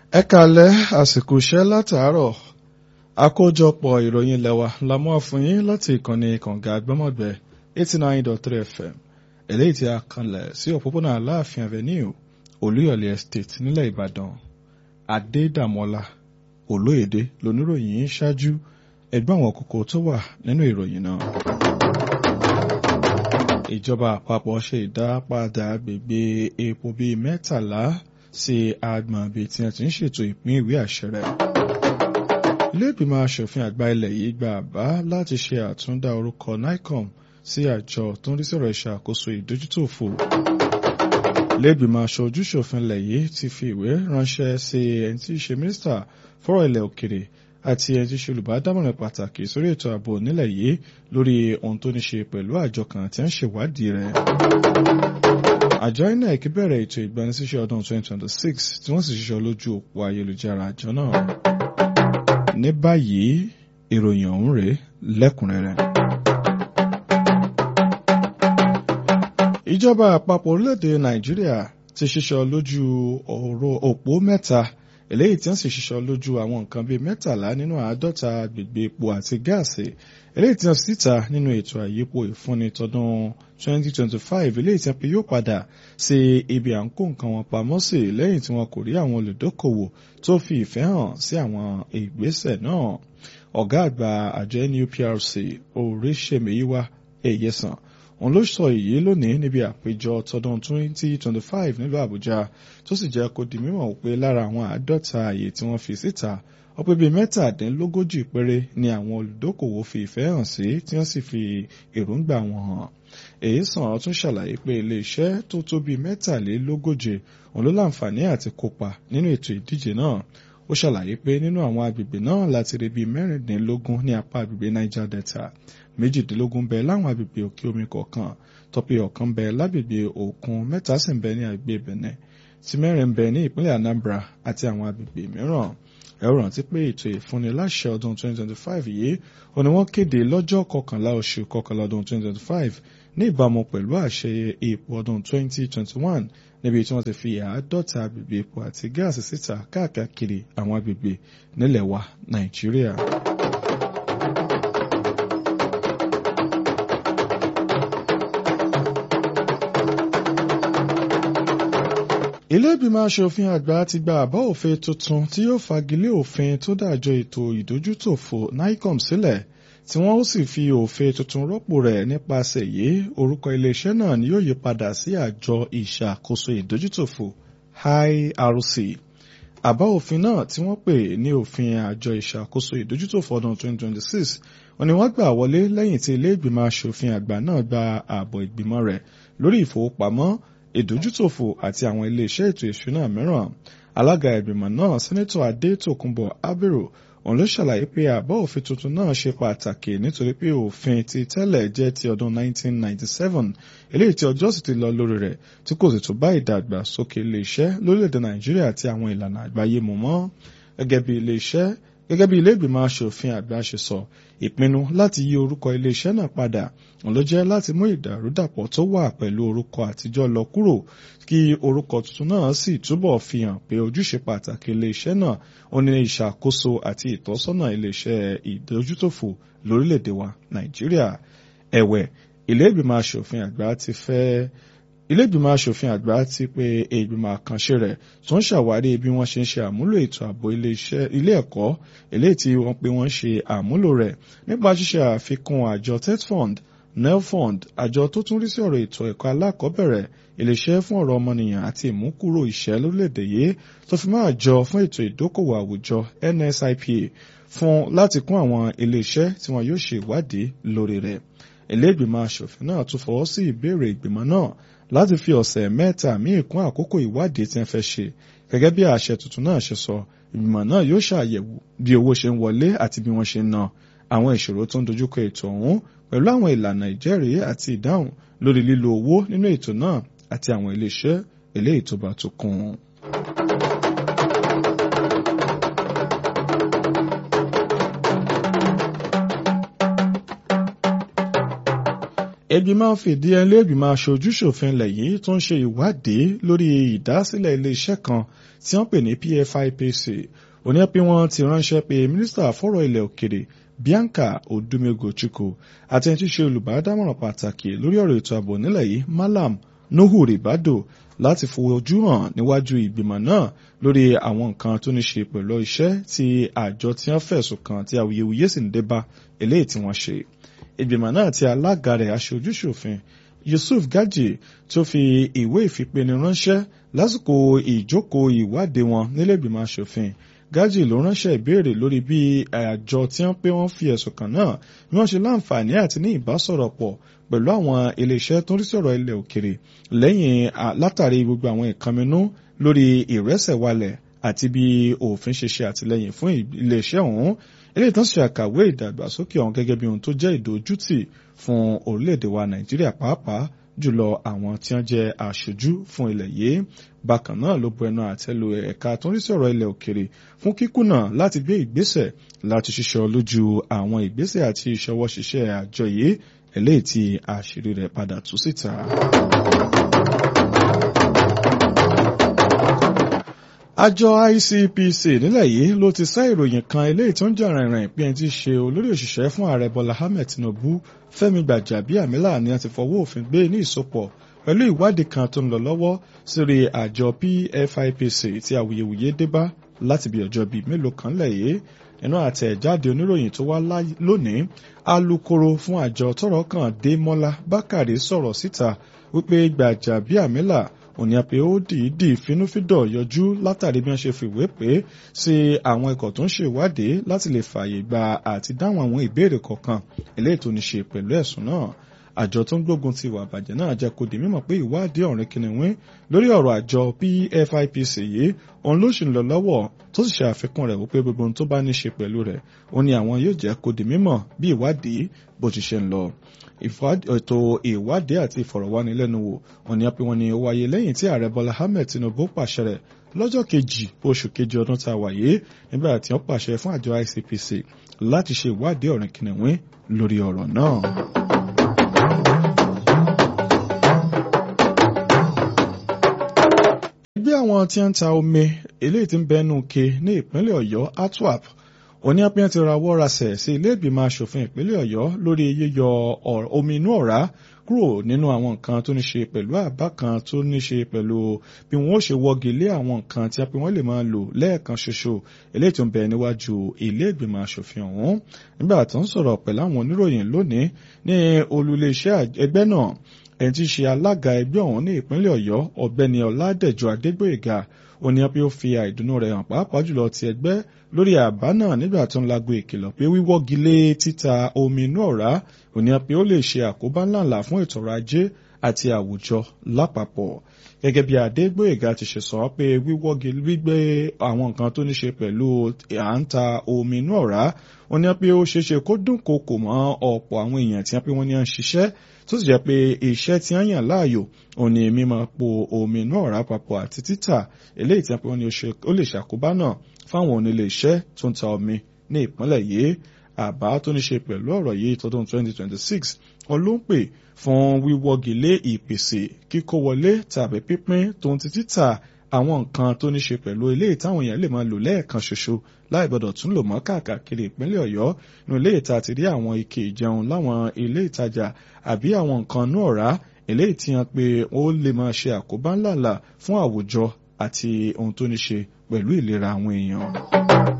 ẹ kàlẹ́ àsìkò iṣẹ́ látàárọ̀ àkójọpọ̀ ìròyìn lẹ́wà la mú fún yín láti ìkànnì kànga gbọ́mọ̀gbẹ́ eighty nine dot three fm eléyìí tí a kanlẹ̀ sí òpópónà aláàfin avenue olúyọ̀lé estate nílẹ̀ ìbàdàn adédàmọ́lá olóyèdè lóníròyìn ṣáájú ẹgbẹ́ àwọn kókó tó wà nínú ìròyìn náà. ìjọba àpapọ̀ ṣe ìdápadà agbègbè epo bíi mẹ́tàlá sí agbọ̀n ibi tí wọ́n ti ń ṣètò ìpín ìwé àṣẹ rẹ̀. ilé ìgbìmọ̀ asòfin àgbà ilẹ̀ yìí gba àbá láti ṣe àtúndá orúkọ nicom sí àjọ tó ń rí sọ̀rọ̀ ìṣàkóso ìdójútòfò. ilé ìgbìmọ̀ aṣojúṣòfin ilẹ̀ yìí ti fi ìwé ránṣẹ́ sí ẹni tí í ṣe mínísítà fọ́rọ̀ ilẹ̀ òkèrè àti ẹni tí í ṣe olùbádámọ̀ràn pàtàkì sórí ètò ààbò nílẹ̀ yìí lórí ohun tó ní ṣe pẹ̀lú àjọ kan tí ń ṣèwádìí rẹ̀. àjọ inec bẹ̀rẹ̀ ètò ìgbanisíṣẹ́ ọdún 2026 tí wọ́n sì ṣiṣọ́ lójú òpó ayélujára àjọ náà. ní báyìí ìròyìn ọ̀hún rèé lẹ́kùnrẹ́rẹ́. ìjọba àpapọ̀ orílẹ̀-èdè nàìjíríà ti ṣiṣọ́ lójú òpó mẹ́ta eléyìí tí wọ́n sì ṣiṣọ́ lójú àwọn nǹkan bíi mẹ́tàlá nínú àádọ́ta agbègbè epo àti gáàsì eléyìí tí wọ́n sì ta nínú ètò àyípo ìfúnni tọdún 2025 eléyìí tí wọ́n pe yóò padà sí ibi à ń kó nǹkan wọn pamọ́ sí lẹ́yìn tí wọ́n kò rí àwọn olùdókòwò tó fi ìfẹ́ hàn sí àwọn ìgbésẹ̀ náà ọ̀gá àgbà àjọ NUPRC oríṣèmíyíwá èyẹsàn òun ló sọ èyí lónìí níbi àpéjọ tọdún 2025 nílùú àbújá tó sì jẹ́ kó di mímọ̀ pé lára àwọn àádọ́ta àyè tí wọ́n fi síta ó pé bíi mẹ́tàdínlógójì péré ni àwọn olùdókòwò fi ìfẹ́ hàn sí tí wọ́n sì fi èròǹgbà wọn hàn èyí sàn tún ṣàlàyé pé iléeṣẹ́ tó tó bíi mẹ́tàlélógóje òun ló láǹfààní àti kópa nínú ètò ìdíje náà ó ṣàlàyé pé nínú àwọn agbègbè náà láti rí bíi mẹ́rìndínlógún ní apá agbègbè niger delta méjìdínlógún bẹ láwọn agbègbè òkè omi kọ̀ọ̀kan tọ́pì ọ̀kan bẹ lágbègbè òkun mẹ́ta sì ń bẹ ní agbègbè benin tí mẹ́rin ń bẹ ní ìpínlẹ̀ anambra àti àwọn agbègbè mìíràn ẹ rántí pé ètò ìfúnni láṣẹ ọdún 2025 yìí ó ní wọ́n kéde lọ́jọ́ kọkànlá oṣù kọkànlá ọdún 2025 ní ìbámu pẹ̀lú àṣẹ ipò ọdún 2021 níbi tí wọ́n ti fi àádọ́ta agbègbè epo àti gáàsì síta káàkiri àwọn agbègbè nílẹ̀ wa nàìjíríà. ilé ìgbìmọ̀ asòfin àgbà ti gba àbá òfin tuntun tí yóò fagilé òfin tó dájọ́ ètò ìdójútòfò nicom sílẹ̀ tí wọ́n ó sì fi òfin tuntun rọ́pò rẹ̀ nípasẹ̀ yìí orúkọ iléeṣẹ́ náà ni yóò yí padà sí àjọ ìṣàkóso ìdójútòfò IRC àbá òfin náà tí wọ́n pè ní òfin àjọ ìṣàkóso ìdójútòfò ọdún 2026 wọ́n ní wọ́n gbà wọlé lẹ́yìn tí ilé ìgbìmọ̀ asòfin àgbà náà gba ààbọ̀ ìgbìmọ̀ rẹ̀ lórí ìfowópamọ́ ìdójútòfò àti àwọn iléeṣẹ́ ètò ìṣúná mìíràn alága ìgbìmọ̀ náà sẹ́nẹ́tọ̀ adétòkunbọ̀ abiru òun ló ṣàlàyé pé àbá òfin tuntun náà ṣe pàtàkì nítorí pé òfin ti tẹ́lẹ̀ jẹ́ ti ọdún 1997 eléyìí tí ọjọ́ sì ti lọ lórí rẹ̀ tí kò sì tún bá ìdàgbàsókè iléeṣẹ́ lórílẹ̀‐èdè nàìjíríà àti àwọn ìlànà àgbáyé mu mọ́ gẹ́gẹ́ bí iléeṣẹ́ gẹ́gẹ́ bí ilé ìgbìmọ̀ asòfin àgbà ṣe sọ ìpinnu láti yí orúkọ iléeṣẹ́ náà padà òun ló jẹ́ láti mú ìdàrúdàpọ̀ tó wà pẹ̀lú orúkọ àtijọ́ lọ kúrò kí orúkọ tuntun náà sì túbọ̀ fi hàn pé ojúṣe pàtàkì iléeṣẹ́ náà ó ní ìṣàkóso àti ìtọ́sọ́nà iléeṣẹ́ ìdójútòfò lórílẹ̀‐èdè wa nàìjíríà ẹ̀wẹ̀ ilé ìgbìmọ̀ asòfin àgbà ti fẹ́ ilé-ìgbìmọ̀ asòfin àgbà ti pe ìgbìmọ̀ àkànṣe rẹ̀ tó ń ṣàwárí bí wọ́n ṣe ń ṣe àmúlò ètò ààbò ilé ẹ̀kọ́ eléyìí tí wọ́n pe wọ́n ṣe àmúlò rẹ̀ nípa ṣíṣe àfikún àjọ tetfund nelfund àjọ tó tún rí sí ọ̀rọ̀ ètò ẹ̀kọ́ alákọ̀ọ́bẹ̀rẹ̀ iléeṣẹ́ fún ọ̀rọ̀ ọmọnìyàn àti ìmúkúrò ìṣẹ́ lórílẹ̀‐èdè yìí tó fi máa jọ fún ètò ìdókòwò àwùjọ NSIPA fún láti kún àwọn iléeṣẹ́ tí wọn yóò ṣe ìwádìí lórí rẹ̀ ilé ìgbìmọ̀ asòfin náà tún fọwọ́ sí ìbéèrè ìgbìmọ̀ náà láti fi ọ̀sẹ̀ mẹ́ta míì kún àkókò ìwádìí tí wọ́n fẹ́ ṣe gẹ́gẹ́ bí àṣẹ tuntun náà ṣe sọ ìgbìmọ̀ náà yóò ṣàyẹ̀wò bí owó ṣe ń wọlé àti bí wọ́n ṣe ń ná àwọn ìṣòro tó ń dojúkọ ètò ọ̀hún pẹ̀lú àwọn ìlànà ìjẹ́rìí àti ìdáhùn lórí lílo owó nínú ètò náà àti àwọn iléeṣẹ́ eléyìí tó bá tó kún un. ìgbìmọ̀ fìdí ẹlẹ́ ìgbìmọ̀ aṣojúṣòfin ilẹ̀ yìí tó ń ṣe ìwádìí lórí ìdásílẹ̀ iléeṣẹ́ kan tí wọ́n pè ní PFIPC òní pé wọ́n ti ránṣẹ́ pé mínísítà fọ́rọ̀ ilẹ̀ òkèrè Bianca Odumego Chukwu àti ẹni tí ṣe olùbádámọ̀ràn pàtàkì lórí ọ̀rọ̀ ètò ààbò nílẹ̀ yìí Malam Nuhu Ribado láti fojú hàn níwájú ìgbìmọ̀ náà lórí àwọn nǹkan tó ní ṣe pẹ̀lú iṣẹ́ tí àjọ tí wọ́n fẹ̀sùn kàn tí awuyewuye sì ń dé bá eléyìí tí wọ́n ṣe ìgbìmọ̀ náà tí alága rẹ̀ aṣojúṣòfin Yusuf Gaji tó fi ìwé ìfipéni ránṣẹ́ lásìkò ìjókòó ìwádìí wọn nílé ìgbìmọ̀ aṣòfin Gaji ló ránṣẹ́ ìbéèrè lórí bí àjọ tí wọ́n pé wọ́n fi ẹ̀sùn kàn náà bí wọ́n ṣe láǹfààní àti ní ìbásọ̀rọ̀ pọ̀ pẹ̀lú àwọn iléeṣẹ́ tó ń rí sọ̀rọ̀ ilẹ̀ òkèrè lẹ́yìn látàrí gbogbo àwọn ìkànnínú lórí ìrẹsẹ̀walẹ̀ àti bí òfin ṣe ṣe àtìlẹ́yìn fún iléeṣẹ́ ọ̀hún eléyìí tán ṣe àkàwé ìdàgbàsókè ọ̀hún gẹ́gẹ́ bí ohun tó jẹ́ ìdójútì fún orílẹ̀-èdè wa Nàìjíríà pàápàá jùlọ àwọn tí wọ́n jẹ́ aṣojú fún ilẹ̀ yìí bákan náà ló bu ẹnu àtẹ́lu ẹ̀ka tó ń rí sọ̀rọ̀ ilẹ̀ òkèrè fún kíkùnà láti gbé ìgbésẹ̀ láti ṣiṣọ́ lójú àwọn ìgbésẹ̀ àti ìṣọwọ́ ṣiṣẹ́ àjọ yìí eléyìí tí àṣírí rẹ̀ padà tú síta. àjọ ICPC nílẹ̀ yìí ló ti sá ìròyìn kan eléyìí tó ń jà rìnrìn pé ẹni tí í ṣe olórí òṣìṣẹ́ fún ààrẹ Bọ́lá Ahmed Tinubu Fẹ́mi Gbàjàbíàmílà ni a ti fọwọ́ òfin gbé ní ìsopọ̀ pẹ̀lú ìwádìí kan tó ń lọ lọ́wọ́ sórí àjọ PFIPC tí awuyewuye dé bá láti bí ọjọ́ bíi mélòó kan lẹ́yìn nínú àtẹ̀jáde oníròyìn tó wá lónìí alukoro fún àjọ tọ́rọ̀ kàn Démọ́lá Bákàrè sọ̀rọ̀ síta wípé Gbàjàbíàmílà òní àpè ó dìídì finúfídọ̀ yọjú látàrí bí wọ́n ṣe fìwé pé sí àwọn ikọ̀ tó ń ṣèwádìí láti lè fààyè gba àti dáhùn àwọn ìbéèrè kọ̀ọ̀kan eléyìí tó ní ṣe pẹ̀lú ẹ̀sùn náà àjọ tó ń gbógun ti ìwà àbàjẹ́ náà jẹ́ kó di mímọ̀ pé ìwádìí ọ̀rìn kìnìún lórí ọ̀rọ̀ àjọ PFIPC yìí òun ló sì ń lọ lọ́wọ́ tó sì ṣe àfikún rẹ̀ wípé gbogbo ohun tó bá ní ṣe pẹ̀lú rẹ̀ ó ní àwọn yóò jẹ́ kó di mímọ̀ bí ìwádìí bó ti ṣe ń lọ ètò ìwádìí àti ìfọ̀rọ̀wánilẹ́nuwò òní àpé wọn ni ó wáyé lẹ́yìn tí ààrẹ Bọ́lá Ahmed Tinubu pàṣẹ rẹ̀ lọ́jọ́ kejì oṣù kejì ọdún tá a wà yìí nígbà tí wọ́n pàṣẹ fún àjọ ICPC láti ṣe ìwádìí ọ̀rìn kìnìún lórí ọ̀rọ̀ náà. ẹgbẹ́ àwọn tí ń ta omi eléyìí tí ń bẹnu ke ní ìpínlẹ̀ Ọ̀yọ́ atwap òní apẹ́yàn ti rawọ́ rasẹ̀ sí ilé ìgbìmọ̀ asòfin ìpínlẹ̀ Ọ̀yọ́ lórí yíyọ omi inú ọ̀rá kúrò nínú àwọn nǹkan tó ní ṣe pẹ̀lú àbá kan tó ní ṣe pẹ̀lú bí wọ́n ó ṣe wọ́gi lé àwọn nǹkan tí a pé wọ́n lè máa lò lẹ́ẹ̀kan ṣoṣo eléyìí tó ń bẹ níwájú ilé ìgbìmọ̀ asòfin ọ̀hún nígbà tó ń sọ̀rọ̀ pẹ̀lú àwọn oníròyìn lónìí ní olùléeṣẹ́ ẹgbẹ́ náà ẹni tí í ṣe alága ẹgbẹ́ ọ̀hún ní ìpínlẹ̀ Ọ̀yọ́ ọ̀gbẹ́ni Ọládẹ̀jọ Adégbóyèga ó ní pé ó fi àìdùnnú rẹ̀ hàn pàápàá jùlọ ti ẹgbẹ́ lórí àbá náà nígbà tó ń lago ìkìlọ̀ pé wíwọ́gi lé títa omi inú ọ̀rá ó ní pé ó lè ṣe àkóbá ńláńlá fún ètò ọrọ̀ ajé àti àwùjọ lápapọ̀ gẹ́gẹ́ bí Adégbóyèga ti ṣe sọ pé wíwọ́gi gbígbé àwọn nǹkan tó ní ṣe pẹ̀lú à ń ta omi inú ọ̀rá ó ní pé ó ṣeéṣe kó dúnkokò mọ́ ọ̀pọ̀ àwọn èèyàn tí wọ́n pé wọ́n ní à ń ṣiṣẹ́ tó sì jẹ́ pé iṣẹ́ tí wọ́n yàn láàyò òun ni mímọ́ po omi inú ọ̀rá papọ̀ àti títà eléyìí tí wọ́n pé wọ́n ní ó lè ṣàkóbá náà fáwọn onílé iṣẹ́ tó ń ta omi ní ìpínlẹ̀ yìí àbá tó ní ṣe pẹ̀lú ọ̀rọ̀ yìí tọdún 2026 wọn ló ń pè fún wíwọ́gi lé ìpèsè kíkó wọlé tàbí pípín tó ń ti títà àwọn nǹkan tó ní ṣe pẹ̀lú ilé ìtàwọn èèyàn lè máa lò lẹ́ẹ̀kan ṣoṣo láì gbọdọ̀ tún lò mọ́ káàkiri ìpínlẹ̀ ọ̀yọ́ nínú ilé ìta ti rí àwọn ike ìjẹun láwọn ilé ìtajà àbí àwọn nǹkan inú ọ̀rá eléyìí tí wọn pé ó lè máa ṣe àkóbá ńláńlá fún àwùjọ àti ohun tó ní ṣe pẹ̀lú ìlera àwọn èèyàn.